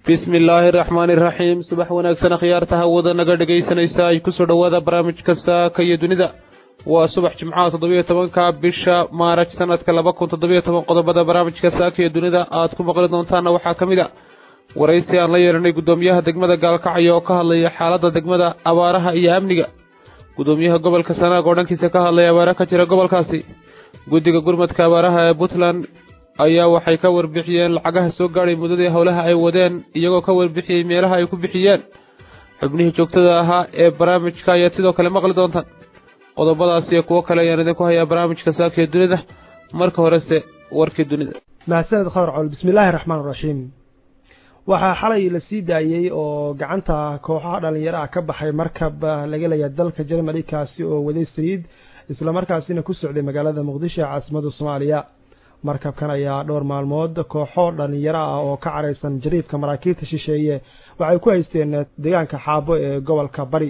bismi illaahi araxmaani iraxiim subax wanaagsan akhyaarta hawada naga dhegaysanaysa ay kusoo dhowaada barnaamijka saaka iyo dunida waa subax jimcaha toddobiyo tobanka bisha maaraj sanadka laba kun toddobiyo toban qodobada barnaamijka saaka iyo dunida aad ku maqli doontaana waxaa ka mid a waraysi aan la yeelanay guddoomiyaha degmada gaalkacyo oo ka hadlaya xaaladda degmada abaaraha iyo amniga guddoomiyaha gobolka sanaag oo dhankiisa ka hadlaya abaara ka jira gobolkaasi guddiga gurmadka abaaraha ee puntland ayaa waxay ka warbixiyeen lacagaha soo gaadhay muddadii howlaha ay wadeen iyagoo ka warbixiyey meelaha ay ku bixiyeen xubnihii joogtada ahaa ee barnaamijka ayaad sidoo kale maqli doontaan qodobadaas iyo kuwo kale ayaan idinku hayaa barnaamijka saakiyo dunida marka horese warkii dunida mahadsaned khawr col bismillaahi raxmaan raxiim waxaa xalay la sii daayey oo gacanta kooxaha dhallinyaro ah ka baxay markab laga leeya dalka jermali kaasi oo waday saliid islamarkaasina ku socday magaalada muqdisho ee caasimadda soomaaliya markabkan ayaa dhowr maalmood kooxo dhallinyaro ah oo ka caraysan jariifka maraakiibta shisheeye waxay ku haysteen deegaanka xaabo ee gobolka bari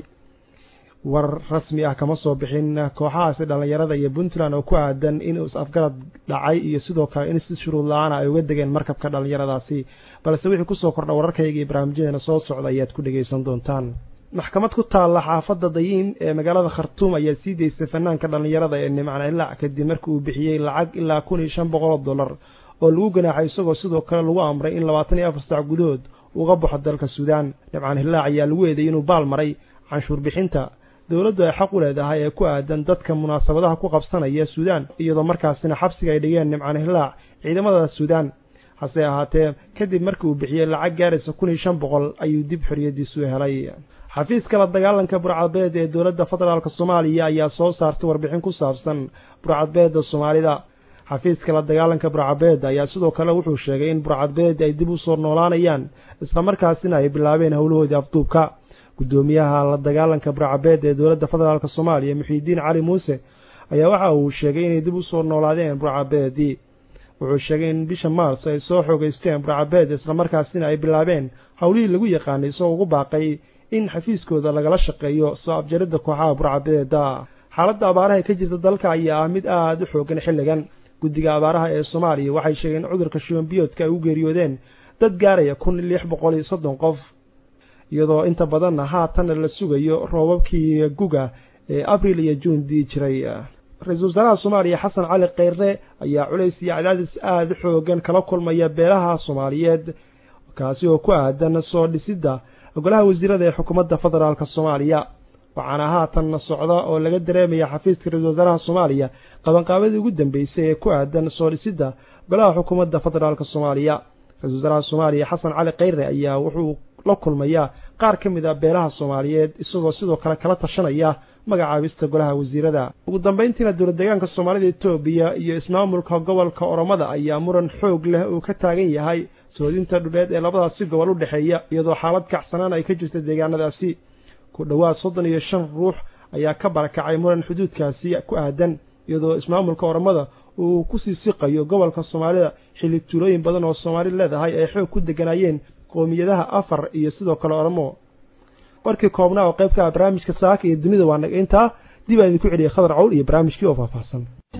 war rasmi ah kama soo bixin kooxahaasi dhallinyarada iyo puntland oo ku aadan in is-afgarad dhacay iyo sidoo kale in si shuruud la-aana ay uga degeen markabka dhallinyaradaasi balse wixii kusoo kordha wararkayga iyo barnaamijyadeena soo socda ayaad ku dhegaysan doontaan maxkamad ku taalla xaafadda dayiin ee magaalada khartuum ayaa sii daysay fanaanka dhallinyarada ee nimcan ilaac kadib markii uu bixiyey lacag ilaa kun iyo shan boqol oo dollar oo lagu ganaaxay isagoo sidoo kale lagu amray in labaatan iyo afar saac gudahood uga baxo dalka suudaan nimcan hilaac ayaa lagu eeday inuu baal maray canshuur bixinta dowladdu ay xaq u leedahay ee ku aadan dadka munaasabadaha ku qabsanaya suudaan iyadoo markaasina xabsiga ay dhigeen nimcan hilaac ciidamada suudaan hase ahaatee kadib markii uu bixiyey lacag gaaraysa kun iyo shan boqol ayuu dib xoriyadiisu helay xafiiska la dagaalanka burcadbeed ee dowladda federaalk soomaaliya ayaa soo saartay warbixin ku saabsan burcadbeedda soomaalida xafiiska la dagaalanka burcadbeed ayaa sidoo kale wuxuu sheegay in burcadbeed ay dib u soo noolaanayaan islamarkaasina ay bilaabeen howlahoodii afduubka guddoomiyaha la dagaalanka burcadbeed ee dowladda federaalk soomaaliya muxiidiin cali muuse ayaa waxa uu sheegay inay dib u soo noolaadeen burcadbeedii wuxuu sheegay in bisha maars ay soo xoogeysteen burcadbeed islamarkaasina ay bilaabeen howlihii lagu yaqaanay isagoo ugu baaqay in xafiiskooda lagala shaqeeyo soo abjaridda kooxaha burcabeeda xaaladda abaaraha ka jirta dalka ayaa ah mid aada u xoogan xilligan guddiga abaaraha ee soomaaliya waxay sheegeen in cudurka shubanbiyoodka ay u geeriyoodeen dad gaaraya kun lix boqol iyo soddon qof iyadoo inta badanna haatanna la sugayo roobabkii guga ee abril iyo juun dii jiray ra-iisul wasaaraha soomaaliya xasan cali kheyre ayaa culays iyo cadaadis aada u xoogan kala kulmaya beelaha soomaaliyeed kaasi oo ku aadan soo dhisidda golaha wasiirada ee xukuumadda federaalk soomaaliya waxaana haatan socda oo laga dareemaya xafiiska ra-isul wasaaraha soomaaliya qabanqaabadii ugu dambeysay ee ku aadan soo dhisidda golaha xukuumadda federaalk soomaaliya ra-isul wasaaraha soomaaliya xasan cali kheyre ayaa wuxuu la kulmayaa qaar ka mid a beelaha soomaaliyeed isagoo sidoo kale kala tashanaya magacaabista golaha wasiirada ugu dambeyntiina dowlad deegaanka soomaalida etoobiya iyo ismaamulka gobolka oromada ayaa muran xoog leh uu ka taagan yahay soodinta dhuleed ee labadaasi gobol u dhexeeya iyadoo xaalad kacsanaan ay ka jirta deegaanadaasi ku dhowaad soddon iyo shan ruux ayaa ka barakacay muran xuduudkaasi ku aadan iyadoo ismaamulka oromada uu kusii siqayo gobolka soomaalida xilli tuulooyin badan oo soomaali leedahay ay xoog ku deganayeen qoomiyadaha afar iyo sidoo kale oromo warkii koobnaa oo qaybka barnaamijka saaka iyo dunida waa naga intaa dib aan idinku celiyay khadar cawl iyo barnaamijkii oo faahfaahsan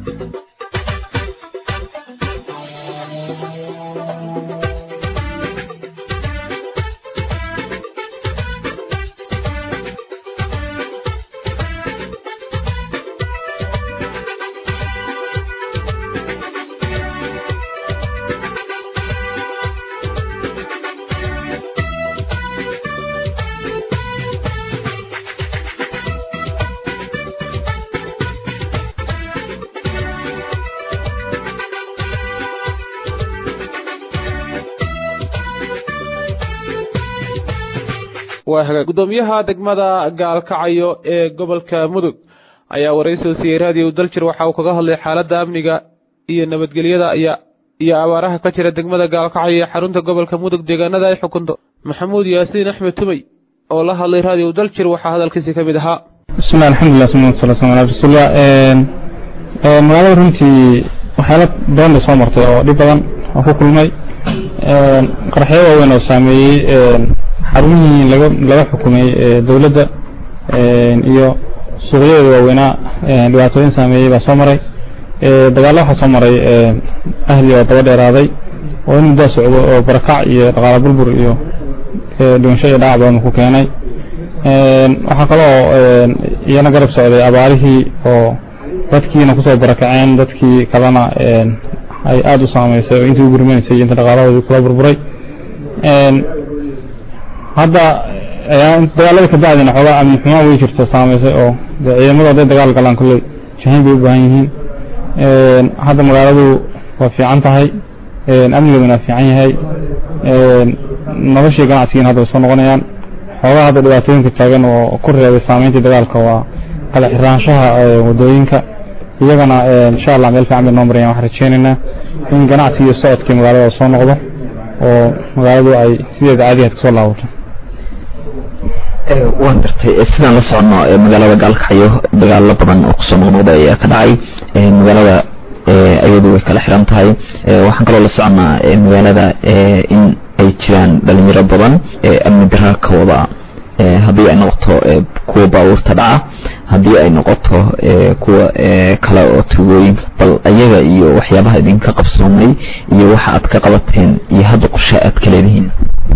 gudoomiyaha degmada gaalkacyo ee gobolka mudug ayaa waraysi u siiyey raadiyo daljir waxa uu kaga hadlay xaaladda amniga iyo nabadgelyada iyo abaaraha ka jira degmada gaalkacyo ee xarunta gobolka mudug deegaanada ay xukunto maxamuud yaasiin axmed tumey oo la hadlay raadiyo daljir waxaa hadalkiisi ka mid ahaa bismillahi alxamdulilah sumad sala sala ala rasuulillah magaalada runtii waxyaala badan bay soo martay oo dhib badan oo ku kulmay qaraxyo waaweyn oo saameeyey xarumihii laga laga xukumay dowladda iyo suuqyadeeda waaweynaa dhibaatooyin saameeyey baa soo maray dagaallo waxaa soo maray ahli oo daba dheeraaday oo in muddaa socdo oo barakac iyo dhaqaala burbur iyo dhimasho iyo dhaawac badan ku keenay waxaa kaloo iyana garab socday abaarihii oo dadkiina kusoo barakaceen dadkii kalena ay aada u saameysay oo intii u gurmanaysay inta dhaqaalahoodii kula burburay hadda dagaalada ka bacdina xoogaa amni xumaan way jirto saameysay oo ciidamadu hadday dagaal galaan kolley jahayn bay u baahan yihiin hadda magaaladu waa fiican tahay amnigeeduna fiican yahay noloshii ganacsigiina hadda way soo noqonayaan xoogaa hadda dhibaatooyinka taagan oo ku reebay saameyntii dagaalka waa kala xiraanshaha wadooyinka iyagana insha allah meel fiican bay noo marayaan waxaan rajeynaynaa in ganacsigii iyo socodkii magaalada soo noqdo oo magaaladu ay sideeda caadigaad kasoo laabato waan gartay sidaan la socono magaalada gaalkaxyo dagaalo badan oo kusoo noqnoqda ayaa ka dhacay magaalada ayadu way kala xiran tahay waxaan kaloo la soconaa magaalada in ay jiraan dhalinyaro badan amni daraa ka wada haddii ay noqoto kuwa baabuurta dhaca haddii ay noqoto kuwa kale oo tugooyinka bal ayaga iyo waxyaabaha idinka qabsoomay iyo waxa aad ka qabateen iyo hadda qorshe aad ka leedihiin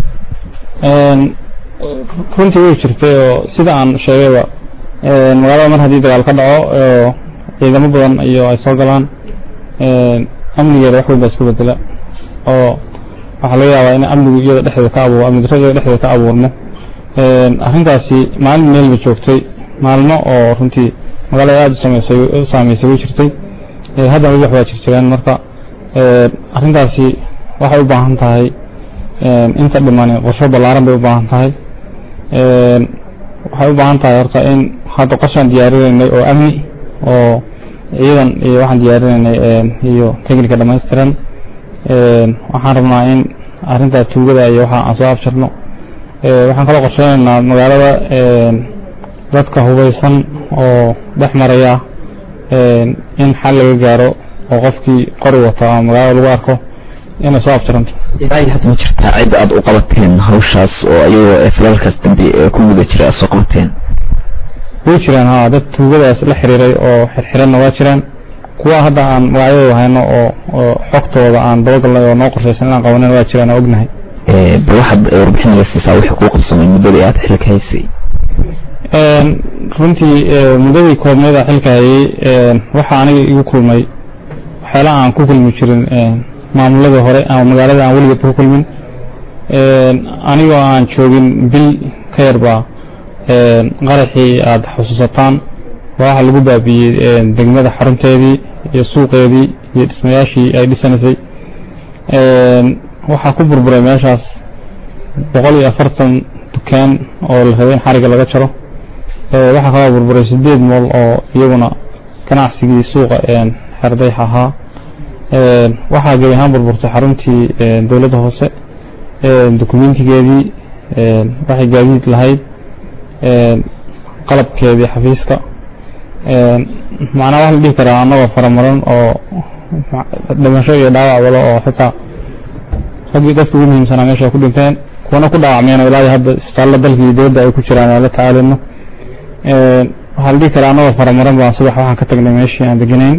runtii way jirtay oo sida aan sheegayba magaalada mar haddii dagaal ka dhaco ciidamo badan iyo ay soo galaan amnigeeda wax weyn baa isku bedela oo waxaa laga yaabaa in amnigu iyada dhexdeeda ka abuur amni darrada iyada dhexdeeda ka abuurmo arrintaasi maalin meel bay joogtay maalmo oo runtii magaalada aada u sameysay u saameysay way jirtay haddana weli wax baa jirjireen marka arrintaasi waxay u baahan tahay inta dhiman qorsho ballaaran bay u baahan tahay waxay u baahan tahay horta in hadda qorshaan diyaarinaynay oo amni oo ciidan iyo waxaan diyaarinaynay iyo technica dhammaystiran waxaan rabnaa in arrintaa tuugada iyo waxa aan soo abjarno waxaan kaloo qorsheynaynaa magaalada dadka hubaysan oo dhex maraya in xal laga gaaro oo qofkii qori wata ama magaalada lagu arko inay soo abtiranto ilaa iyo hadda ma jirtaa cid aad u qabateen hawshaas oo ayagoo falalkaas dambe ku guda jira aad soo qabateen way jiraan ha dad tuugadaas la xiriiray oo xirxiranna waa jiraan kuwa hadda aan magacyadooda hayno oo oo xogtooda aan dabagalnay oo noo qorshaysan inaan qabanin waa jiraan oo ognahay bal waxaad warbixin naga siisaa wixii kuu qabsamay muddadii aad xilka haysay runtii muddadii koobneeda xilka hayay waxaa aniga igu kulmay waxyaalaha aan ku kulmi jirin maamuladii hore ama magaalada aan weligeed ku kulmin anigoo aan joogin bil ka yarbaa qaraxii aada xusuusataan waxaa lagu baabiiyey degmada xarunteedii iyo suuqeedii iyo dhismayaashii ay dhisanaysay waxaa ku burburay meeshaas boqol iyo afartan dukaan oo la rabay in xariga laga jaro waxaa kaloo burburay sideed mool oo iyaguna ganacsigii suuqa xerdayx ahaa waxaa gebi ahaan burburtay xaruntii dowladda hoose dokumentigeedii waxay gaadiid lahayd qalabkeedii xafiiska macnaa waxa la dhihi karaa annagoo faramaran oo dhimasho iyo dhaawac walo oo xitaa raggii dadka ugu muhiimsanaa meesha ay ku dhinteen kuwana ku dhaawacmeen oo ilaa iyo hadda isbitaallo dalka iyo dowladda ay ku jiraan aan la tacaalino waxaa la dhihi karaa annagoo faramaran baan subax waxaan ka tagnay meeshii aan deganayn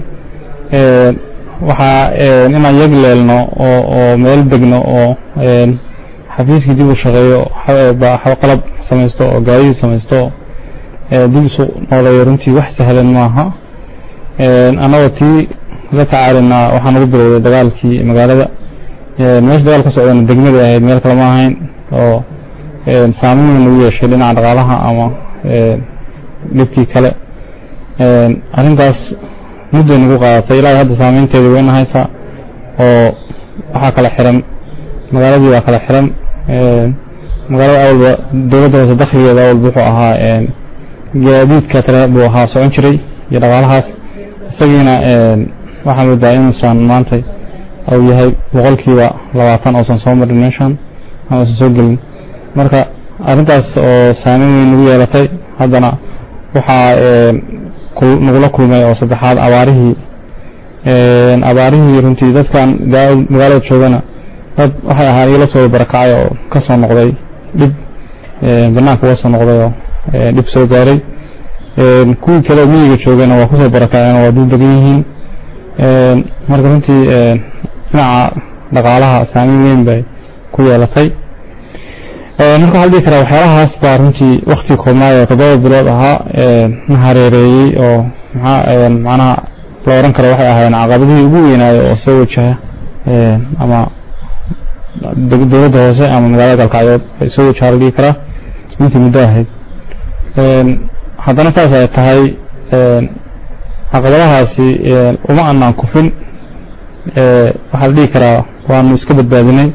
waxaa inaan yag leelno oo oo meel degno oo xafiiskii dib u shaqeeyo qalab samaysto oo gaadidii samaysto dib isu nooleeyo runtii wax sahlan maaha annagoo tii la tacaalinaa waxaan ugu bilowday dagaalkii magaalada meesha dagaal ka socdana degmada ahayd meel kale ma ahayn oo saameyn weyn ugu yeeshay dhinaca dhaqaalaha ama dhibkii kale arrintaas mudday nagu qaadatay ilaa hadda saameynteedii wayna haysaa oo waxaa kala xiran magaaladii baa kala xiran magaalada awalba dowladda hoose dakhligeeda awalba wuxuu ahaa gaadiidka tale buu ahaa socon jiray iyo dhaqaalahaas isagiina waxaa moodaa inuusan maanta uu yahay boqolkiiba labaatan oosan soo marin meeshan ama uusan soo gelin marka arrintaas oo saameyn weyn nagu yeelatay haddana waxaa nagula kulmay oo saddexaad abaarihii abaarihii runtii dadkan magaalada joogana dad waxay ahaan igala soo barakacay oo ka soo noqday dhib banaanka uga soo noqday oo dhib soo gaaray kuwii kale oo miyiga joogana waa kusoo barakaceen oo waa dul degan yihiin marka runtii dhinaca dhaqaalaha saameyn weyn bay ku yeelatay marka waxaa dhihi karaa waxyaalahaas baa runtii wakti koobnaay oo toddoba bilood ahaa na hareereeyey oo maxaa macnaha la oran karo waxay ahaayeen caqabadihii ugu weynaayo oo soo wajaha ama dowladda hoose ama magaalada galkacyood ay soo wajaha la dhihi karaa intii muddo ahayd haddana saas ay tahay caqabadahaasi uma anaan kufin waxaa la dhihi karaa waanu iska badbaadinay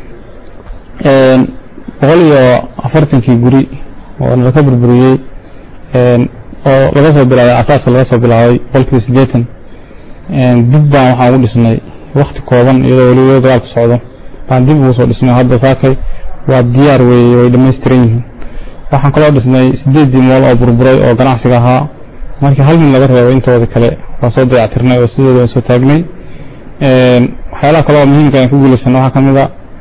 boqol iyo afartankii guri oo nalaka burburiyey oo laga soo bilaabay asaaska laga soo bilaabay boqolkiiba siddeetan dib baan waxaan ugu dhisnay wakti kooban iyadoo weliba dagaalku socdo baan dib ugu soo dhisnay hadda saakay waa diyaar weeye way dhammaystiran yihiin waxaan kaloo dhisnay siddeeddii mool oo burburay oo ganacsiga ahaa markii hal mid laga reebo intooda kale waa soo dayactirnay oo sidooda aan soo taagnay waxyaalaha kale oo muhiimka aan ku guulaysanay waxaa ka mid a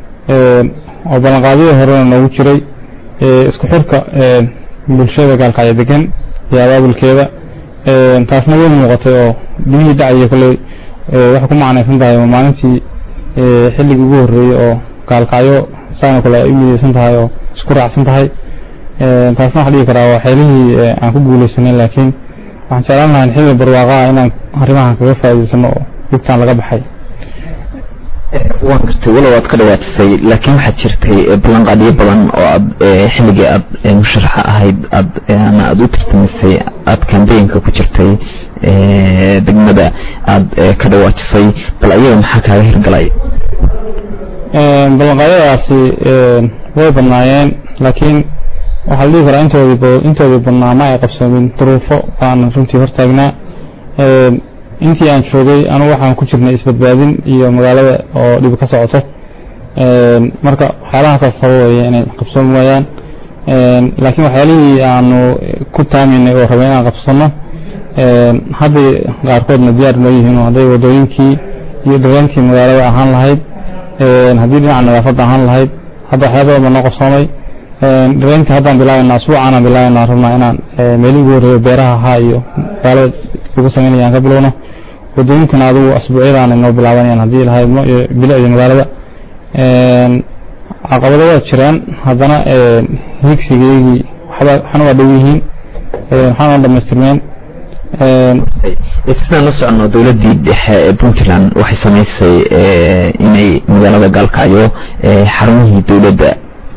oo ballanqaadyadii horena noogu jiray isku xirka bulshada gaalkacyo degan iyo abaabulkeeda taasna way muuqatay oo dimihii dhacaya kolley waxay ku macnaysan tahay maalintii xilligii ugu horreeyey oo gaalkacyo saana kale ay u midaysan tahay oo isku raacsan tahay taasna waxaa dhihi karaa waa xeelihii aan ku guulaysanay laakiin waxaan jeclaan lahaa xilli barwaaqaa inaan arrimahan kaga faa'iidaysano oo dhibtaan laga baxay waan gartay walow aad ka dhawaatisay laakiin waxaad jirtay ballanqaadyo badan oo aad xilligii aad musharaxa ahayd aad ama aad u tartamisay aad kambeynka ku jirtay degmada aad ka dhawaajisay bal ayaga maxaa kaaga hirgalay ballanqaadyadaasi way badnaayeen laakiin waxaa la dhihi karaa intoodii intoodii badnaa ma ay qabsoomin duruufo baan runtii hortaagnaa intii aan joogay anugu waxaan ku jirnay isbadbaadin iyo magaalada oo dhibi ka socoto marka waxyaalahaas sababaya inay qabsoon waayaan laakiin waxyaalihii aanu ku taaminay oo rabay inaan qabsano hadday qaarkoodna diyaar noo yihiin oo hadday wadooyinkii iyo dhaweentii magaalada ahaan lahayd haddii dhinaca nadaafadda ahaan lahayd hadda waxyaaba badan baa noo qabsoomay dhaweyntii haddaan bilaabayna asbuucaanaan bilaabayna rabnaa inaan meelihii ugu horreeyo beeraha ahaa iyo magaalada lagu samaynaya aan ka bilowno wadooyinkana adigu asbuucyadaana inoo bilaabanayaan haddii lahaydno iyo bilicda magaalada caqabado waa jiraan haddana higsigeygii waxba waxna waa dhow yihiin waxaana dhamaystirmeen sidaan la socono dowladdii dhexe ee puntland waxay samaysay inay magaalada gaalkacyo xarumihii dowladda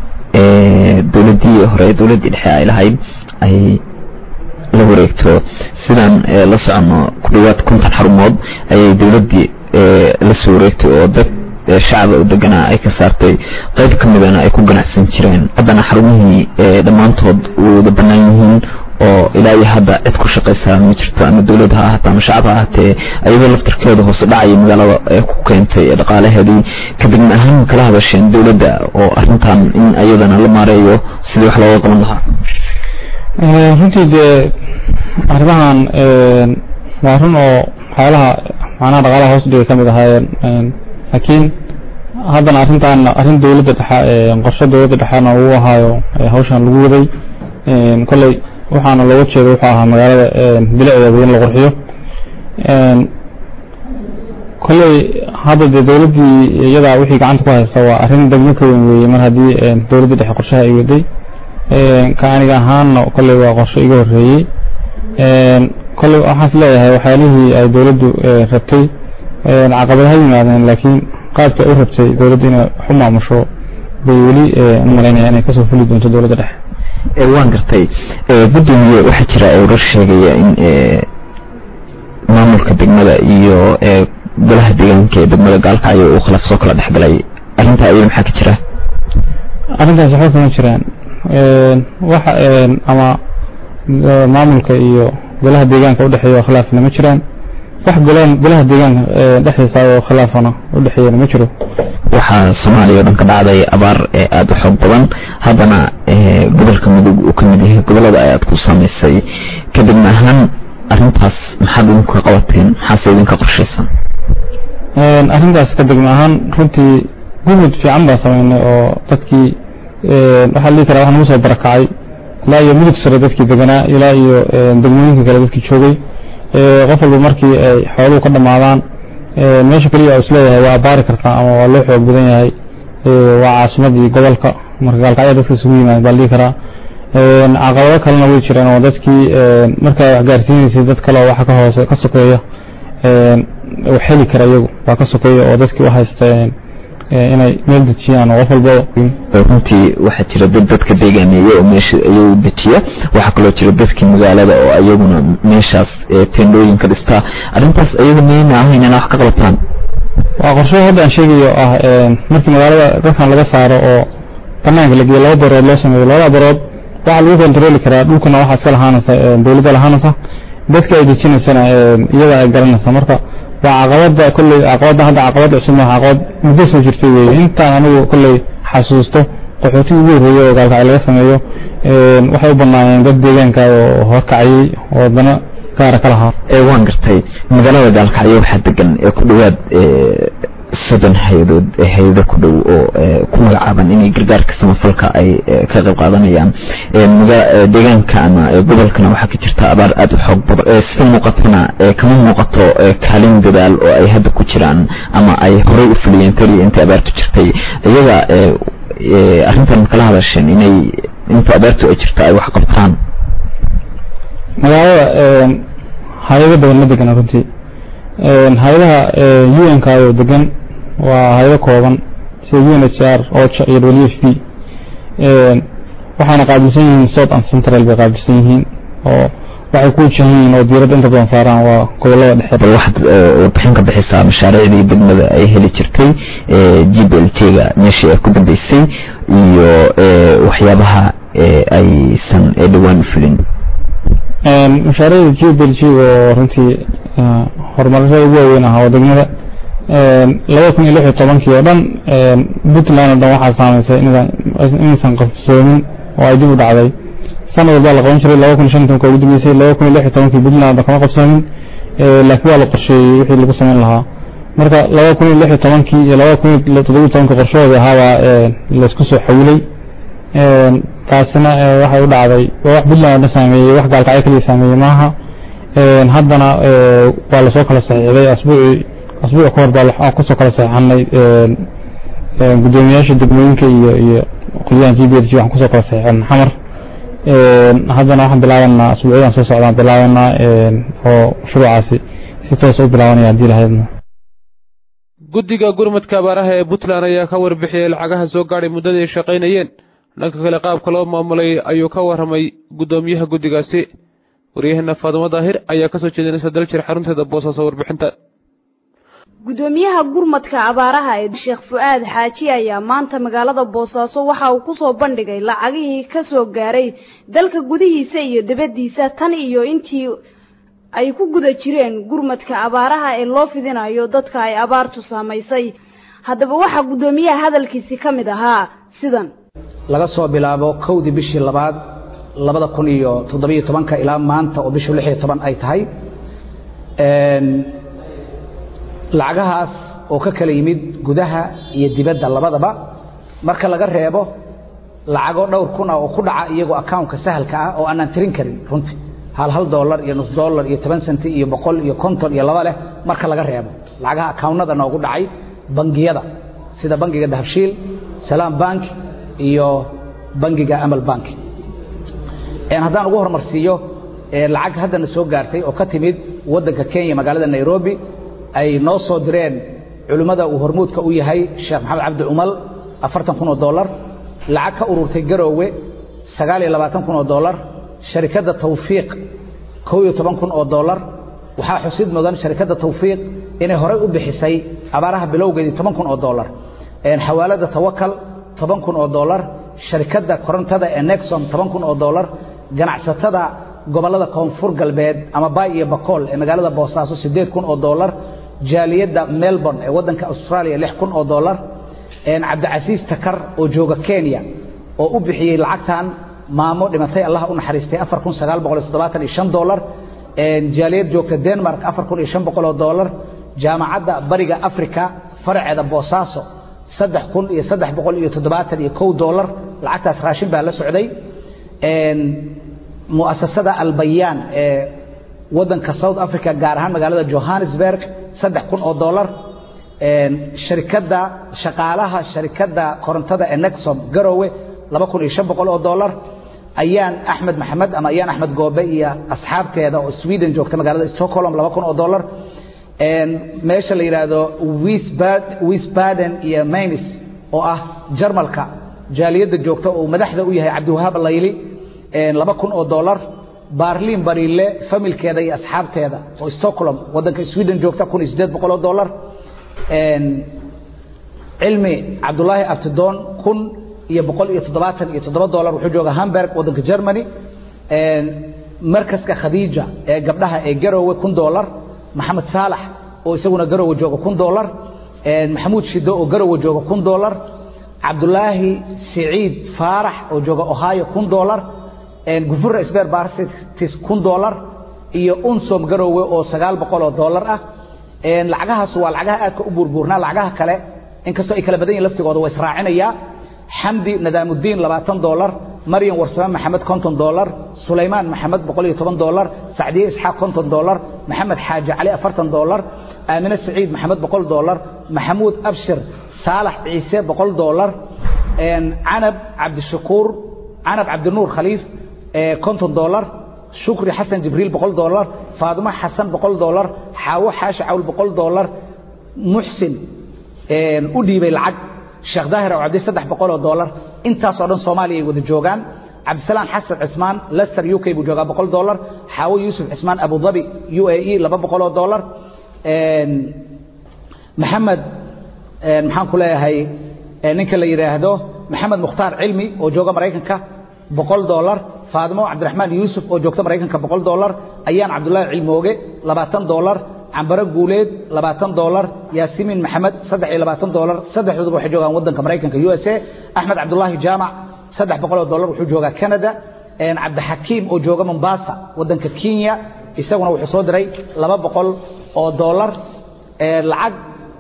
dowladdii hore dowladdii dhexe ay lahayd ay la wareegto sidaan la socono ku dhowaad konton xarumood ayay dowladdii la soo wareegtay oo dad shacaba oo deganaa ay ka saartay qayb ka midana ay ku ganacsan jireen haddana xarumihii dhammaantood wada bannaan yihiin oo ilaa iyo hadda cid ku shaqaysaa ma jirto ama dowlad ha ahaatee ama shacab ha ahaatee ayadoo laftarkeeda hoose dhacaya magaalada ee ku keentay dhaqaalaheedii kadibna ahaan kala hadasheen dowladda oo arrintan in ayadana la maareeyo sidii wax looga qaban lahaa runtii dee arrimahan waa run oo waxyaalaha macnaha dhaqaalaha hoos dhigay ka mid ahaayeen laakiin haddana arrintan arrin dowladda dhexe qorshe dowladda dhexena uu ahaayo hawshan lagu waday kolley waxaana looga jeeda wuxuu ahaa magaalada bilicdeeda in la qurxiyo kolley hadda dee dowladdii iyadaa wixii gacanta ku haysta waa arrin degmo ka weyn weeye mar haddii dowladda dhexe qorshaha ay waday ka aniga ahaanna kolley waa qorshe iga horreeyey kolley waxaas leeyahay waxyaalihii ay dowladdu rabtay caqabad ha yimaadeen laakiin qaabkii ay u rabtay dowladdu inay wax u maamusho bay weli u malaynaya inay kasoo fuli doonto dowladda dhexe waan gartay gudoomiye waxaa jira warar sheegaya in maamulka degmada iyo golaha deegaanka ee degmada gaalkacyo uu khilaaf soo kala dhexgalay arrintaa ayada maxaa ka jira arrintaas waxba kama jiraan waxa ama maamulka iyo golaha deegaanka udhexeeya khilaafna ma jiraan wax golaha deegaanka dhexdiisa oo khilaafana udhexeeyana ma jiro waxaa soomaaliya o dhan ka dhacday abaar aada u xoog badan haddana gobolka mudug uu ka mid yahay gobollada ayaad ku samaysay kadibna ahaan arrintaas maxaad idinku ka qabateen maxaase idinka qorshaysan arrintaas ka degma ahaan runtii gumud fiican baan samaynay oo dadkii waxaa dhihi karaa wax nagu soo barakacay ilaa iyo mudug sare dadkii deganaa ilaa iyo degmooyinka kale dadkii joogay qof walba markii ay xooluhu ka dhammaadaan meesha keliya oo isleeyahay waa abaari kartaa ama waa loo xoog badan yahay waa caasimadii gobolka marka gaalkacyo dadka isugu yimaada baa la dhihi karaa caqabado kalena way jiraan oo dadkii markaa wax gaarsiinaysay dad kale oo waxa ka hoose ka sokeeya wax heli kara iyagu waa ka sokeeya oo dadkii u haysta inay meel dejiyaan oo qof walbaba runtii waxaa jira dad dadka deegaameeya oo meesha ayagu dejiya waxaa kaloo jira dadkii magaalada oo ayaguna meeshaas teendhooyin ka dhistaa arrintaas ayaga mayna ahayn inaa wax ka qabtaan waa qorshe hadda aan sheegayo ah markii magaalada dadkan laga saaro oo banaanka la geeyo laba barood loo sameeyo labada barood waxaa lagu kontroli karaa dhulkuna waxaa iska lahaanaysa dawladda lahaanaysa dadka ay dejinaysana iyada ay garanaysa marka waa caqabada kolley caqabada hadda caqabad cusub maaha caqabad muddo soo jirtay weeye intaan anigu kolley xasuusto qaxooti ugu horreeyey oo gaalkacay laga sameeyo waxay u banaayeen dad deegaanka oo horkacayey oo dana gaara ka lahaa waan gartay magaalada gaalkacyo waxaa degan ee ku dhowaad soddon hay-adood hay-ado ku dhow oo ku magacaaban inay gargaarka samafalka ay ka qayb qaadanayaan deegaanka ama gobolkana waxaa ka jirta abaar aada u xoog badan sida muuqatana kama muuqato kaalin dadaal oo ay hadda ku jiraan ama ay horey u fuliyeen taliya intii abaartu jirtay iyaga arrintan kala hadasheen inay inta abaartu ay jirta ay wax qabtaan magaalada hay-ado badan ma degana runtii hay-adaha un ka oo degan waa hay-ado kooban sida u n h r ocha iyo w f b waxaana qaabilsan yihiin south and central bay qaabilsan yihiin oo waxay ku wajahan yihiin oo diiradda inta badan saaraan waa gobolada dhexe bal waxaad warbixin ka bixisaa mashaariicdii degmada ay heli jirtay g b l t ga meeshii ay ku dambeysay iyo waxyaabaha aysan dhowaan fulin mashaariicda g b l g oo runtii horumarada ugu waaweyn ahaa oo degmada laba kun iyo lix iyo tobankii oo dhan puntland oo dhan waxaa saamaysay inaysan qabsoomin oo ay dib u dhacday sanad walbaa la qaban jiray laba kun iyo shan tobanka ugu dambeysay laba kun iyo lix iyo tobankii puntland kama qabsoomin laakiin waa la qorsheeyey wixii lagu samayn lahaa marka laba kun iyo lix iyo tobankii iyo laba kun iyo toddoba iyo tobankii qorshahooda ahaabaa laysku soo xawilay taasina waxay u dhacday waa wax puntland oo dhan saameeyey wax gaalkacyo kaliya saameeyey maaha haddana waa lasoo kala saxiixday asbuucii asbuuc ka hor baa kusoo kala saxiixanay guddoomiyaasha degmooyinka iyo iyo qolyahan g b l g waxaan kusoo kala saxiixan xamar haddana waxaan bilaabanaa asbuucyadan soo socdaan bilaabanaa oo shuruucaasi si toos u bilaabanaya haddii lahaydna guddiga gurmadka abaaraha ee puntland ayaa ka warbixiyey lacagaha soo gaadhay muddadii ay shaqaynayeen dhanka kale qaabka loo maamulay ayuu ka warramay guddoomiyaha guddigaasi waryaheena faadumo daahir ayaa kasoo jeedinaysa daljir xarunteeda boosaaso warbixinta gudoomiyaha gurmadka abaaraha ee sheekh fu-aad xaaji ayaa maanta magaalada boosaaso waxa uu kusoo bandhigay lacagihii kasoo gaaray dalka gudihiisa iyo dibaddiisa tan iyo intii ay ku guda jireen gurmadka abaaraha ee loo fidinayo dadka ay abaartu saamaysay haddaba waxaa guddoomiyaha hadalkiisi ka mid ahaa sidan laga soo bilaabo kowdii bishii labaad labada kun iyo toddobiyo tobanka ilaa maanta oo bishu lix iyo toban ay tahay lacagahaas oo ka kala yimid gudaha iyo dibadda labadaba marka laga reebo lacago dhowr kun ah oo ku dhaca iyagoo accountka sahalka ah oo aanaan tirin karin runtii hal hal dollar iyo nus dollar iyo toban senti iyo boqol iyo konton iyo laba leh marka laga reebo lacagaha accountnada noogu dhacay bangiyada sida bangiga dahabshiil salaam bank iyo bangiga amal bank haddaan ugu horumarsiiyo lacag haddana soo gaartay oo ka timid waddanka kenya magaalada nairobi ay noo soo direen culimmada uu hormuudka u yahay sheekh maxamed cabdi cumal afartan kun oo dollar lacag ka ururtay garoowe sagaal iyo labaatan kun oo dollar sharikadda tawfiiq kow iyo toban kun oo dollar waxaa xusid mudan sharikadda tawfiiq inay horey u bixisay abaaraha bilowgeedii toban kun oo dollar xawaalada tawakal toban kun oo dollar sharikadda korontada ee nexom toban kun oo dollar ganacsatada gobollada koonfur galbeed ama bay iyo bakool ee magaalada boosaaso siddeed kun oo dollar jaaliyadda melbourne ee waddanka australia lix kun oo dollar cabdicasiis takar oo jooga kenya oo u bixiyey lacagtan maamo dhimatay allah u naxariistay afar kun sagaal boqol iyo toddobaatan iyo shan dollar jaaliyad joogta denmark afar kun iyo shan boqol oo dollar jaamacadda bariga africa faraceeda boosaaso saddex kun iyo saddex boqol iyo toddobaatan iyo kow dollar lacagtaas raashin baa la socday muasasada albayaan ee waddanka south africa gaar ahaan magaalada johannesburg saddex kun oo dollar sharikadda shaqaalaha sharikadda korontada ee nexom garowe laba kun iyo shan boqol oo dollar ayaan axmed maxamed ama ayaan axmed goobe iyo asxaabteeda oo sweden joogta magaalada stockholm laba kun oo dollar meesha la yidhaahdo wisbaden iyo maynis oo ah jarmalka jaaliyadda joogta oo madaxda u yahay cabdiwahaab layli laba kun oo dollar barlin bariile familkeeda iyo asxaabteeda oo stockholm waddanka sweden joogta kun iyo siddeed boqol oo dollar cilmi cabdulaahi abtidoon kun iyo boqol iyo toddobaatan iyo toddoba dollar wuxuu joogaa hamburg waddanka germany markaska khadiija ee gabdhaha ee garowe kun dollar maxamed saalax oo isaguna garowe jooga kun dollar maxamuud shido oo garowe jooga kun dollar cabdulaahi siciid faarax oo jooga ohio kun dollar gufura sber barsitis kun dollar iyo unsom garowe oo sagaal boqol oo dollar ah lacagahaas waa lacagaha aadka u buurbuurnaa lacagaha kale inkastoo ay kala badan yihin laftigooda waa israacinayaa xamdi nadaamudiin labaatan dollar maryam warsame maxamed konton dollar sulaymaan maxamed boqol iyo toban dollar sacdiye isxaaq konton dollar maxamed xaaji cali afartan dollar aamine saciid maxamed boqol dollar maxamuud abshir saalax ciise boqol dollar canab cabdishakuur canab cabdinuur khaliif konton dollar shukri xasan jibriil boqol dollar faadimo xasan boqol dollar xaawo xaashi cawl boqol dollar muxsin u dhiibay lacag sheekh daahir oo cabdi saddex boqol oo dollar intaasoo dhan soomaaliya ay wada joogaan cabdisalaan xasan cismaan lester u k buu joogaa boqol dollar xaawo yuusuf cismaan abu dhabi u a e laba boqol oo dollar maxamed maxaan ku leeyahay ninka la yidhaahdo maxamed mukhtaar cilmi oo jooga maraykanka boqol dollar faadimo cabdiraxmaan yuusuf oo joogta maraykanka boqol dollar ayaan cabdullaahi cilmooge labaatan dollar cambaro guuleed labaatan dollar yaasimiin maxamed saddex iyo labaatan dollar saddexdooduba waxay joogaan waddanka maraykanka u s a axmed cabdullaahi jaamac saddex boqol oo dollar wuxuu joogaa canada cabdixakiim oo jooga mombasa waddanka kenya isaguna wuxuu soo diray laba boqol oo dollar lacag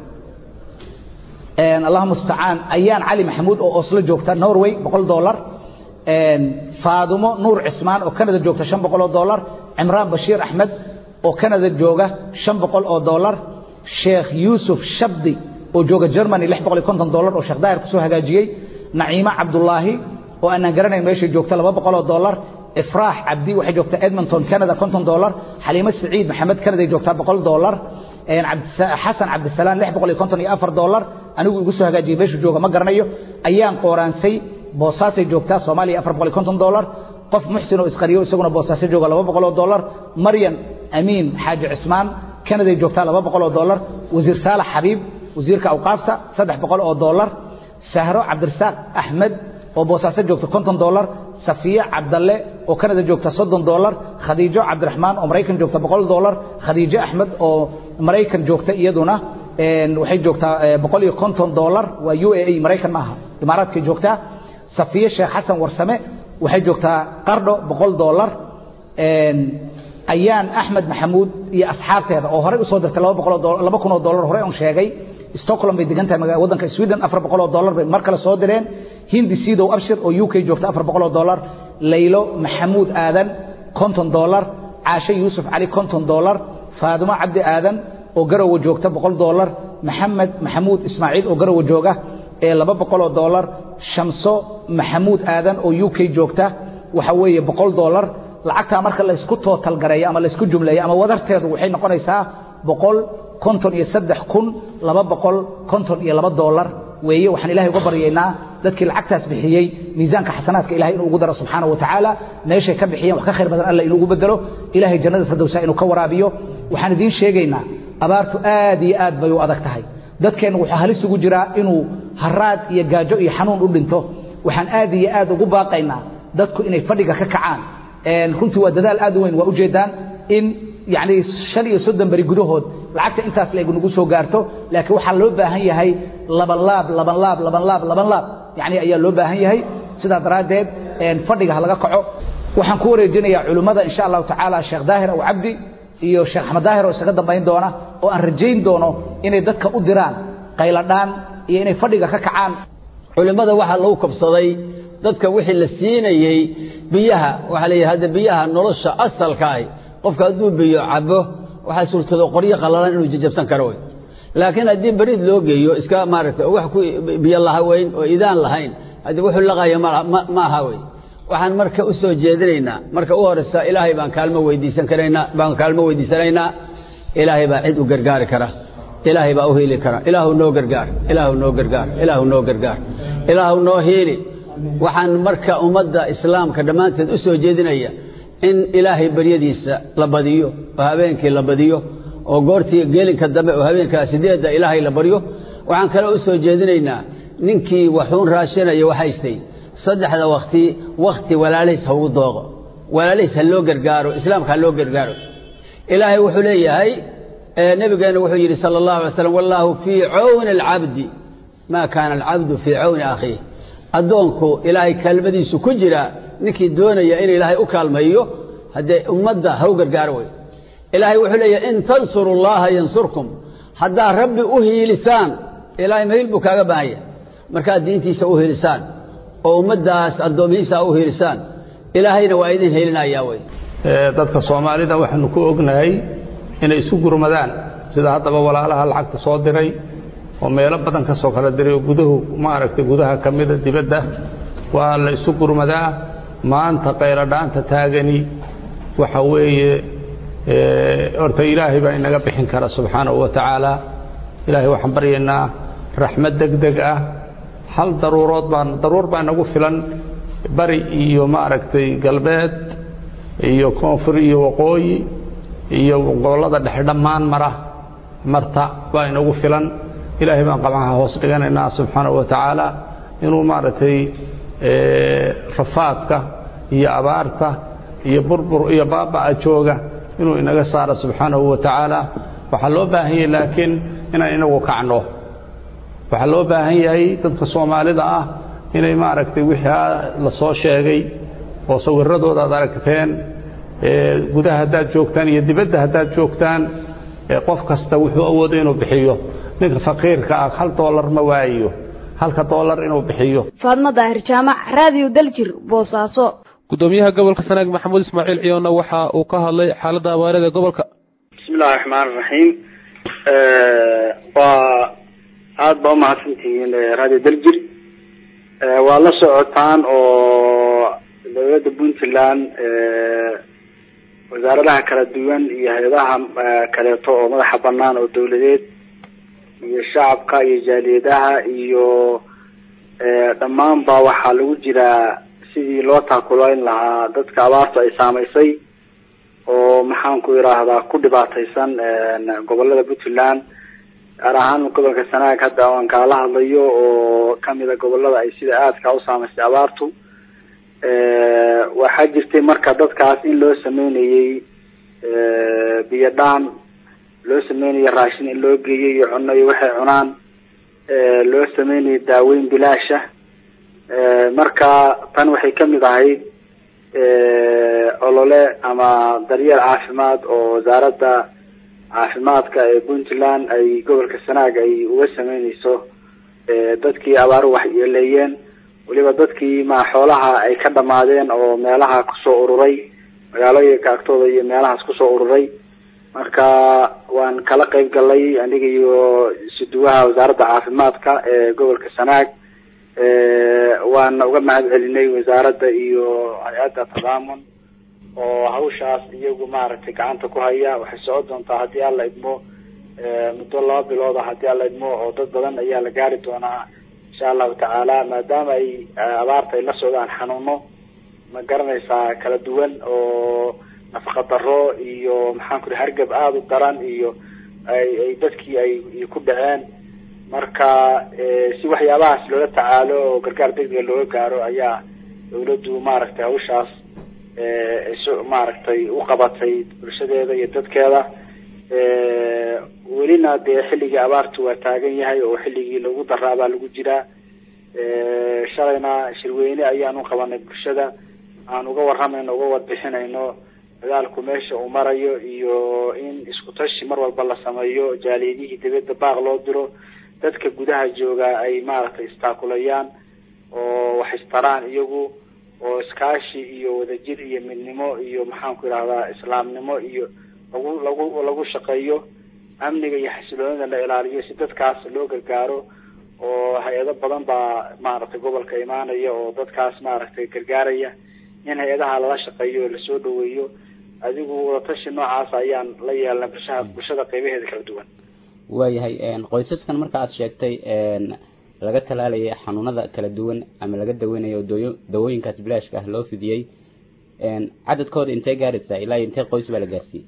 allah mustacaan ayaan cali maxamuud oo oslo joogta norway boqol dollar faadimo nuur cismaan oo canada joogta shan boqol oo dollar cimraan bashiir axmed oo canada jooga shan boqol oo dollar sheekh yuusuf shabdi oo jooga germany lix boqol iyo konton dollar oo sheekh daahir kusoo hagaajiyey naciimo cabdullaahi oo aanaan garanayn meeshay joogta laba boqol oo dollar ifraax cabdi waxay joogtaa edmonton canada konton dollar xaliimo saciid maxamed canada joogtaa boqol dollar xasan cabdisalaan lix boqol iyo konton iyo afar dollar anigu igu soo hagaajiyey meeshuu jooga ma garanayo ayaan qooraansay boosaasay joogtaa soomaaliya afar boqol iyo konton dollar qof muxsin oo isqariyo isaguna boosaaso jooga laba boqol oo dollar maryan amiin xaaji cismaan canaday joogtaa laba boqol oo dollar wasiir saalax xabiib wasiirka awqaafta saddex boqol oo dollar sahro cabdirasaaq axmed oo boosaaso joogta konton dollar safiye cabdalle oo canada joogta soddon dollar khadiijo cabdiraxmaan oo maraykan joogta boqol dollar khadiijo axmed oo maraykan joogta iyaduna waxay joogtaa boqol iyo konton dollar waa u a a maraykan maaha imaaraadkay joogtaa safiye sheekh xasan warsame waxay joogtaa qardho boqol dollar ayaan axmed maxamuud iyo asxaabteeda oo horey usoo dirtay laba boqol oo laba kun oo dollar horey on sheegay stockholm bay degan tahay waddanka sweden afar boqol oo dollar bay mar kale soo direen hindi sidow abshir oo u k joogta afar boqol oo dollar laylo maxamuud aadan konton dollar caashe yuusuf cali konton dollar faadimo cabdi aadan oo garowe joogta boqol dollar maxamed maxamuud ismaaciil oo garowe jooga ee laba boqol oo dollar shamso maxamuud aadan oo u k joogta waxa weeye boqol dollar lacagtaa marka laysku tootal gareeyo ama laysku jumleeyo ama wadarteedu waxay noqonaysaa boqol konton iyo saddex kun laba boqol konton iyo laba dollar weeye waxaan ilahay uga baryaynaa dadkii lacagtaas bixiyey miisaanka xasanaadka ilahay inuu ugu daro subxaana wa tacaala meeshay ka bixiyeen wax ka khayr badan alla inuu ugu bedelo ilahay jannada firdowsa inuu ka waraabiyo waxaan idiin sheegaynaa abaartu aad iyo aad bay u adag tahay dadkeenna wuxuu halis ugu jiraa inuu haraad iyo gaajo iyo xanuun u dhinto waxaan aad iyo aad ugu baaqaynaa dadku inay fadhiga ka kacaan runtii waa dadaal aad u weyn waa ujeedaan in yani shan iyo soddon beri gudahood lacagta intaas leeg nagu soo gaarto laakiin waxaa loo baahan yahay laban laab laban laab laban laab laban laab yani ayaa loo baahan yahay sidaa daraaddeed fadhiga ha laga kaco waxaan ku wareejinayaa culimmada insha allahu tacaala sheekh daahir aw cabdi iyo sheekh axmed daahir oo isaga dambayn doona oo aan rajayn doono inay dadka u diraan qayladhaan iyo inay fadhiga ka kacaan culimmada waxaa lagu kabsaday dadka wixii la siinayey biyaha waxaa la yidhi hadda biyaha nolosha asalka ah qofka hadduu biyo cabo waxaa suurtado qoryo qallalan inuu jajabsan karo wey laakiin haddii beriid loo geeyo iska maaragtay oo wax ku biyo lahaweyn oo idaan lahayn haddii wuxuu laqaya ma aha wey waxaan marka u soo jeedinaynaa marka u horeysa ilaahay baan kaalmo weydiisan karaynaa baan kaalmo weydiisanaynaa ilaahay baa cid u gargaari kara ilaahay baa u hiili kara ilaahu noo gargaar ilaahu noo gargaar ilaahu noo gargaar ilaahu noo hiili waxaan marka ummadda islaamka dhammaanteed u soo jeedinaya in ilaahay baryadiisa la badiyo oo habeenkii la badiyo oo goortii geelinka dambe oo habeenkaa sideedda ilaahay la baryo waxaan kale u soo jeedinaynaa ninkii waxuun raashinaya waxaystay saddexda wakti wakti walaalihiis ha ugu dooqo walaalihiis ha loo gargaaro islaamka ha loo gargaaro ilaahay wuxuu leeyahay nebigeenna wuxuu yidhi sala allahu alay slam wallaahu fii cawni alcabdi maa kaana alcabdu fii cawni akhiih addoonku ilaahay kaalmadiisu ku jira ninkii doonaya in ilaahay u kaalmayo haddee ummadda ha u gargaaro wey ilaahay wuxuu leeyahay in tansuru llaha yansurkum haddaad rabbi u hiilisaan ilaahay mahiil buu kaaga baahanya markaad diintiisa u hiilisaan oo ummaddaas addoomihiisa u hiilisaan ilaahayna waa idin heelinayaa wey dadka soomaalida waxaanu ku ognahay inay isu gurmadaan sida haddaba walaalaha lacagta soo diray oo meelo badan ka soo kala diray oo guduhu maaragtay gudaha ka mida dibadda waa la isu gurmadaa maanta qayladhaanta taagani waxa weeye horta ilaahay baa inaga bixin kara subxaanahu wa tacaala ilaahay waxaan baryaynaa raxmad deg deg ah hal daruurood baan daruur baa inagu filan bari iyo maaragtay galbeed iyo koonfur iyo waqooyi iyo gobollada dhexe dhammaan mara marta baa inagu filan ilaahay baan qabcaha hoos dhiganaynaa subxaanahu wa tacaala inuu maaragtay rafaadka iyo abaarta iyo burbur iyo baaba'a jooga inuu inaga saaro subxaanahu wa tacaala waxaa loo baahan yahay laakiin inaan inagu kacno waxaa loo baahan yahay dadka soomaalida ah inay maaragtay wixii la soo sheegay oo sawiradooda aad aragteen gudaha haddaad joogtaan iyo dibadda haddaad joogtaan qof kasta wuxuu awoodo inuu bixiyo ninka faqiirka ah hal doolar ma waayo halka doolar inuu bixiyo faadma daahir jaamac raadiyo daljir boosaaso gudoomiyaha gobolka sanaag maxamuud ismaaciil ciyoonna waxa uu ka hadlay xaaladda abaarada gobolka bismillahi raxmaan raxiim waa aada baa umahadsantihiin radio daljir waa la socotaan oo dowladda puntland wasaaradaha kala duwan iyo hay-adaha kaleeto oo madaxa banaan oo dawladeed iyo shacabka iyo jaaliyadaha iyo dhammaanba waxaa lagu jiraa sidii loo taakulayn lahaa dadka abaartu ay saamaysay oo maxaan ku idhaahdaa ku dhibaataysan gobolada puntland gaar ahaan gobolka sanaag hadda aan kaala hadlayo oo kamida gobolada ay sida aadka u saamaysay abaartu waxaa jirtay marka dadkaas in loo sameynayey biyo dhaan loo sameynayay raashin in loo geeyay iyo cuno iyo waxay cunaan loo sameynayay daaweyn bilaasha marka tan waxay kamid ahayd olole ama daryeel caafimaad oo wasaaradda caafimaadka ee puntland ay gobolka sanaag ay uga sameyneyso dadkii abaaru waxyeeleeyeen weliba dadkii ma xoolaha ay ka dhamaadeen oo meelaha kusoo ururay magaalooyinka agtooda iyo meelahaas kusoo ururay marka waan kala qeyb galay aniga iyo isuduwaha wasaaradda caafimaadka ee gobolka sanaag waana uga mahad celinay wasaaradda iyo hay-adda tadaamun oo hawshaas iyagu maaragtay gacanta ku haya waxay socon doontaa haddii alla idmo muddo laba bilooda haddii alla idmo oo dad badan ayaa la gaari doonaa insha allahu tacaala maadaama ay abaarta ay la socdaan xanuuno ma garanaysaa kala duwan oo nafaqa daro iyo maxaan ku hargab aada u daran iyo ay ay dadkii ay ku dhaceen marka si waxyaabahaas loola tacaalo oo gargaar degdega looga gaaro ayaa dawladdu maaragtay hawshaas maaragtay u qabatay bulshadeeda iyo dadkeeda welina dee xilligii abaartu waa taagan yahay oo xilligii lagu daraabaa lagu jiraa shalayna shirweyne ayaan u qabanay bulshada aan uga waramayno uga wadbixinayno dagaalku meesha uu marayo iyo in isku tashi mar walba la sameeyo jaaliyadihii dibadda baaq loo diro dadka gudaha jooga ay maaragtay istaakulayaan oo wax istaraan iyagu oo iskaashi iyo wadajir iyo midnimo iyo maxaan ku idhahdaa islaamnimo iyo lagu lagu lagu shaqeeyo amniga iyo xasiloonida la ilaaliyo si dadkaas loo gargaaro oo hay-ado badan baa maaragtay gobolka imaanaya oo dadkaas maaragtay gargaaraya in hay-adaha lala shaqeeyo oo lasoo dhaweeyo adigu wadatashi noocaas ayaan la yeelnay bulshaha bulshada qeybaheeda kala duwan waayahay qoysaskan marka aad sheegtay laga talaalayay xanuunada kala duwan ama laga daweynayo dooyo dawooyinkaas bilaashka ah loo fidiyey cadadkooda intee gaaraysaa ilaa intee qoys baa la gaarsiiyey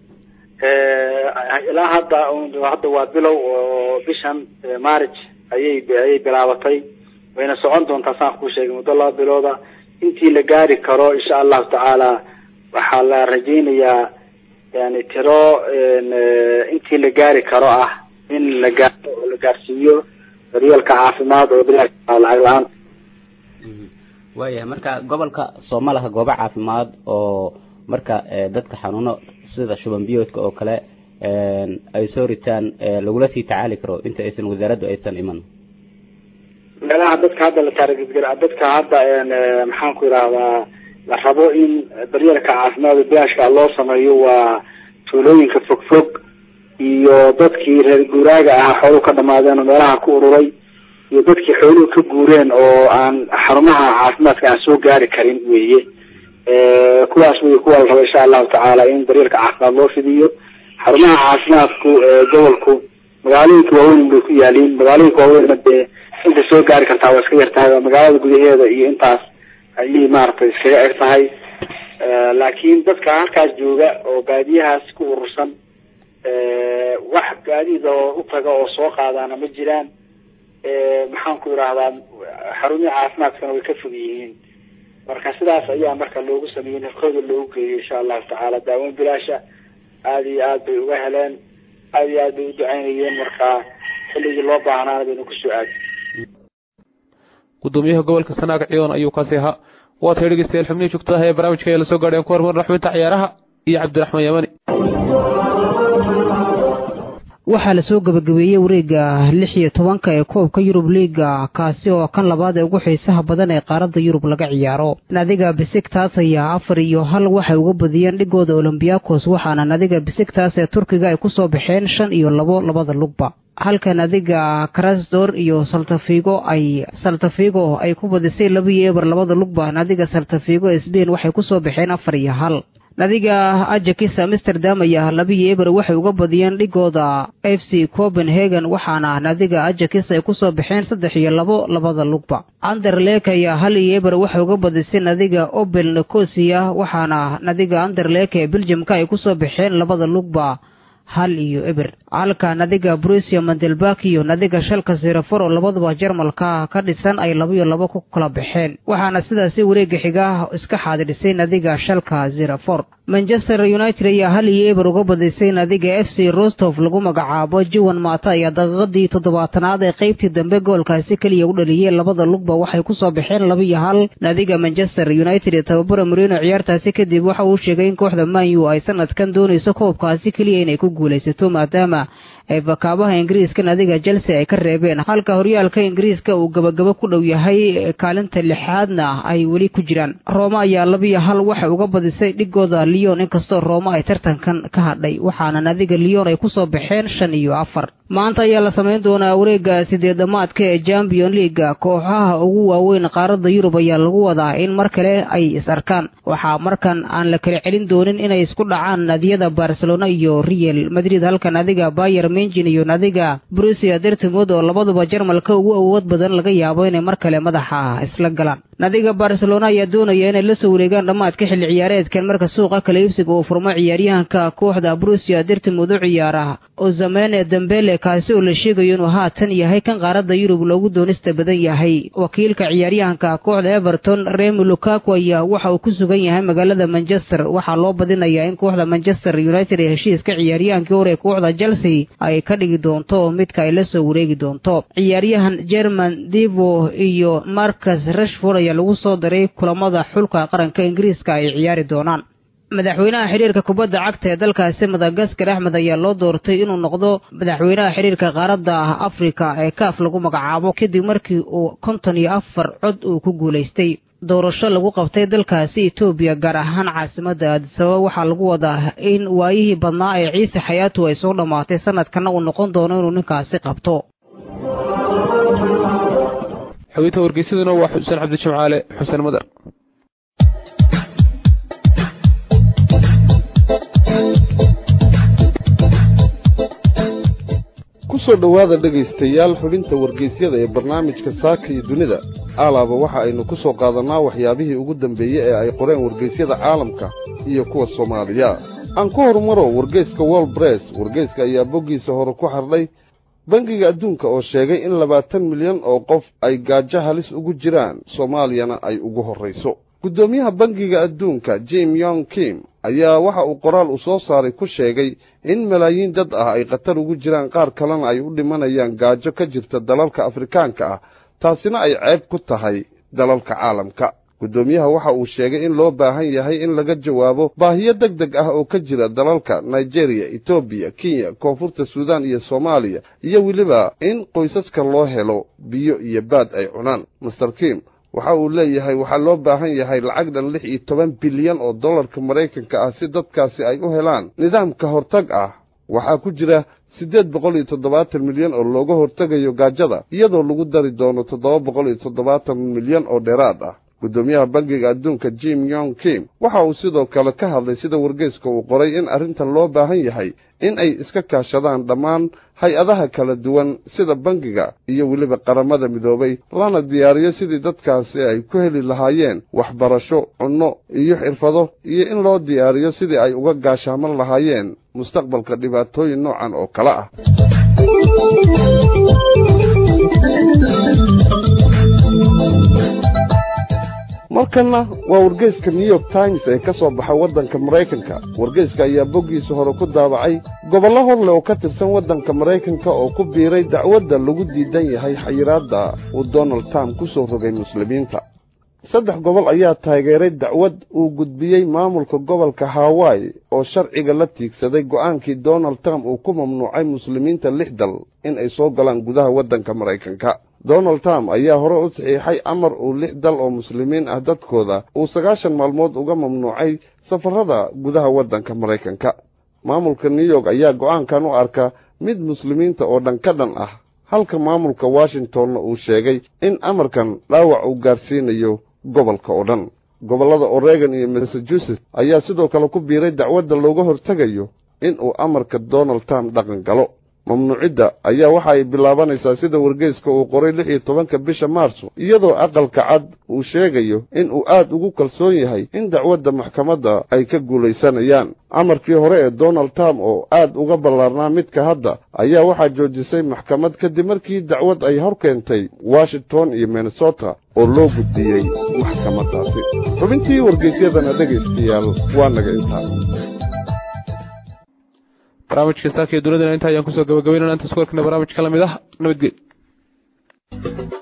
ilaa hadda hadda waa bilow oo bishan marriage ayay ayay bilaabatay wayna socon doontaa saan kuu sheegay muddo laba bilooda intii la gaari karo insha allahu tacaala waxaa la rajaynayaa yani tiro intii la gaari karo ah in la gaaro oo la gaarsiiyo daryeelka caafimaad oo bilaash lacag la-aan waayahay marka gobolka sooma laha goobo caafimaad oo marka dadka xanuuno sida shuban biyoodka oo kale ay soo ritaan lagula sii tacaali karo inta aysan wasaaraddu aysan iman meelaha dadka hadda la taarigedgel dadka hadda maxaan ku yidhahdaa la rabo in daryeelka caafimaad oo bilaashka loo sameeyo waa tuulooyinka fogfog iyo dadkii reer guuraaga ahaa xooluhu ka dhamaadeen oo meelaha ku ururay iyo dadkii xooluhu ka guureen oo aan xarumaha caafimaadka aan soo gaari karin weeye kuwaas wey kuwa la rabo insha allahu tacaala in daryeelka caafimaad loo fidiyo xarumaha caafimaadku gobolku magaalooyinka waaweyn bay ku yaaliin magaalooyinka waaweynna dee inta soo gaari kartaa waa iska yar tahay waa magaalada gudaheeda iyo intaas ayay maaragtay iskaga eg tahay laakiin dadka halkaas jooga oo baadiyahaas ku urursan wax gaadiid oo u taga oo soo qaadaana ma jiraan maxaan ku idhaahdaa xarumihii caafimaadkana way ka fog yihiin marka sidaas ayaa marka loogu sameeyey nafkooda loogu geeyay insha allahu tacaala daaweyn bilaasha aada iyo aad bay uga heleen aada iyo aad bay u ducaynayeen marka xilligii loo baahnaana baynu kusoo aadi gudoomiyaha gobolka sanaag ciyoon ayuu kaasi ahaa waa tahay dhegeystayaal xubnihii joogtada ee barnaamijka ayaa lasoo gaadheen ku hormar raxminta ciyaaraha iyo cabdiraxmaan yamani waxaa lasoo gabagabeeyey wareega lix iyo tobanka ee koobka yurub liiga kaasi oo kan labaad ee ugu xiisaha badan ee qaaradda yurub laga ciyaaro nadiga bisigtaas ayaa afar iyo hal waxay uga badiyeen dhigooda olombiyakos waxaana nadiga bisigtaas ee turkiga ay kusoo baxeen shan iyo labo labada lugba halka nadiga krasdor iyo saltafigo ay saltafigo ay ku badisay laba iyo eber labada lugba nadiga saltafigo sbain waxay kusoo baxeen afar iyo hal nadiga ajakis amsterdam ayaa labiyo eber waxay uga badiyeen dhigooda f c copenhagen waxaana nadiga ajakis ay kusoo baxeen saddex iyo labo labada lugba anderlek ayaa hal iyo eber waxay uga badisay nadiga obel nicosia waxaana nadiga anderlek ee beljamka ay kusoo baxeen labada lugba hal iyo eber halka nadiga brusia mandelbak iyo nadiga shalka sirafor oo labaduba jarmalka ka dhisan ay labaiyo labo ku kala baxeen waxaana sidaasi wareega xiga iska xaadirisay nadiga shalka zirafor manchester united ayaa hal iyo eber uga badisay nadiga f c rostof lagu magacaabo juwan maata ayaa daqiiqadii toddobaatanaad ee qaybtii dambe goolkaasi keliya u dhaliyey labada lugba waxay kusoo baxeen laba iyo hal nadiga manchester united ee tababara marino ciyaartaasi kadib waxa uu sheegay in kooxda manyu ay sanadkan doonayso koobkaasi keliya inay ku guulaysato maadaama ay bakaabaha ingiriiska nadiga chelsea ay ka reebeen halka horyaalka ingiriiska uu gabagabo ku dhow yahay kaalinta lixaadna ay weli ku jiraan rooma ayaa labiyo hal waxay uga badisay dhigooda leon inkastoo rooma ay tartankan ka hadhay waxaana nadiga leon ay kusoo baxeen shan iyo afar maanta ayaa la samayn doonaa wareega sideed dhamaadka ee champion leaga kooxaha ugu waaweyn qaaradda yurub ayaa lagu wadaa in mar kale ay is arkaan waxaa markan aan la kala celin doonin inay isku dhacaan nadiyada barcelona iyo real madrid halka nadiga bayer menjin iyo nadiga brusia dertimod oo labaduba jarmalka ugu awood badan laga yaabo inay mar kale madaxa isla galaan nadiga barcelona ayaa doonaya inay la soo wareegaan dhammaadka xilli ciyaareedkan marka suuqa kala iibsiga uu furmo ciyaaryahanka kooxda brusia dertimod u ciyaara ozamene dembele kaasi oo la sheegayo inuu haatan yahay kan qaaradda yurub loogu doonista badan yahay wakiilka ciyaaryahanka kooxda everton remi lukaku ayaa waxa uu ku sugan yahay magaalada manchester waxaa loo badinayaa in kooxda manchester united ee heshiiska ciyaaryahankii hore ee kooxda chelsea ay ka dhigi doonto midka ay la soo wareegi doonto ciyaaryahan german divo iyo marcus rashford ayaa lagu soo daray kulamada xulka qaranka ingiriiska ay ciyaari doonaan madaxweynaha xiriirka kubadda cagta ee dalkaasi madagaskar axmed ayaa loo doortay inuu noqdo madaxweynaha xiriirka qaaradda afrika ee kaaf lagu magacaabo kadib markii uu konton iyo afar cod uu ku guulaystay doorasho lagu qabtay dalkaasi etoobiya gaar ahaan caasimadda aadisababa waxaa lagu wadaa in waayihii badnaa ee ciise xayaatu ay soo dhammaatay sanadkana uu noqon doono inuu ninkaasi qabto xogeyta wargeysaduna waa xuseen cabdi jimcaale xuseen madar kusoo dhowaada dhegaystayaal xubinta wargeysyada ee barnaamijka saaka iyo dunida alaaba waxa aynu ku soo qaadannaa waxyaabihii ugu dambeeyey ee ay qoreen wargeysyada caalamka iyo kuwa soomaaliya aan ku horumaro wargeyska world bress wargeyska ayaa boggiisa hore ku xardhay bangiga adduunka oo sheegay in labaatan milyan oo qof ay gaajo halis ugu jiraan soomaaliyana ay ugu horrayso guddoomiyaha bangiga adduunka jim yong kim ayaa waxa uu qoraal uu soo saaray ku sheegay in malaayiin dad ah ay khatar ugu jiraan qaar kalena ay u dhimanayaan gaajo ka jirta dalalka afrikaanka ah taasina ay ceeb ku tahay dalalka caalamka guddoomiyaha waxa uu sheegay in loo baahan yahay in laga jawaabo baahiyo deg deg ah oo ka jira dalalka nigeriya etoobiya kenya koonfurta suudaan iyo soomaaliya iyo weliba in qoysaska loo helo biyo iyo baad ay cunaan master kim waxa uu leeyahay waxaa loo baahan yahay lacag dhan lix iyo toban bilyan oo dollarka maraykanka ah si dadkaasi ay u helaan nidaam ka hortag ah waxaa ku jira siddeed boqol iyo toddobaatan milyan oo looga hortegayo gaajada iyadoo lagu dari doono toddoba boqol iyo toddobaatan milyan oo dheeraad ah guddoomiyaha bangiga adduunka jim yong kim waxa uu sidoo kale ka hadlay sida wargeyska uu qoray in arrintan loo baahan yahay in ay iska kaashadaan dhammaan hay-adaha kala duwan sida bangiga iyo weliba qaramada midoobay lana diyaariyo sidii dadkaasi ay ku heli lahaayeen waxbarasho cunno iyo xirfado iyo in loo diyaariyo sidii ay uga gaashaaman lahaayeen mustaqbalka dhibaatooyin noocan oo kale ah markanna waa wargeyska new york times ee ka soo baxa waddanka maraykanka wargeyska ayaa boggiisa hore ku daabacay gobollo horleh oo ka tirsan waddanka maraykanka oo ku biiray dacwadda lagu diidan yahay xayiraadda uu donald trump ku soo rogay muslimiinta saddex gobol ayaa taageeray dacwad uu gudbiyey maamulka gobolka hawaii oo sharciga la tiigsaday go'aankii donald trump uu ku mamnuucay muslimiinta lix dal in ay soo galaan gudaha waddanka maraykanka donald trump ayaa hore u saxiixay amar uu lix dal oo muslimiin ah dadkooda uu sagaashan maalmood uga mamnuucay safarrada gudaha waddanka maraykanka maamulka new york ayaa go'aankan u arka mid muslimiinta oo dhan ka dhan ah halka maamulka washingtonna uu sheegay in amarkan dhaawac uu gaarsiinayo gobolka oo dhan gobollada oregon iyo massachusetts ayaa sidoo kale ku biiray dacwadda looga hortegayo in uu amarka donald trump dhaqan galo mamnuucidda ayaa waxa ay bilaabanaysaa sida wargeyska uu qoray lix iyo tobanka bisha maarso iyadoo aqalka cad uu sheegayo in uu aad ugu kalsoon yahay in dacwadda maxkamadda ay ka guulaysanayaan amarkii hore ee donald trump oo aad uga ballaarnaa midka hadda ayaa waxaa joojisay maxkamad kadib markii dacwad ay hor keentay washington iyo minnesota oo loo gudbiyey maxkamaddaasi xubintii wargeysyadana dhegaystayaal waa naga intaa barnaamijka saaka iyo dunidana inta ayaan kusoo gabagabaynana inta isku arkana barnaamij ka lamid ah nabadgeel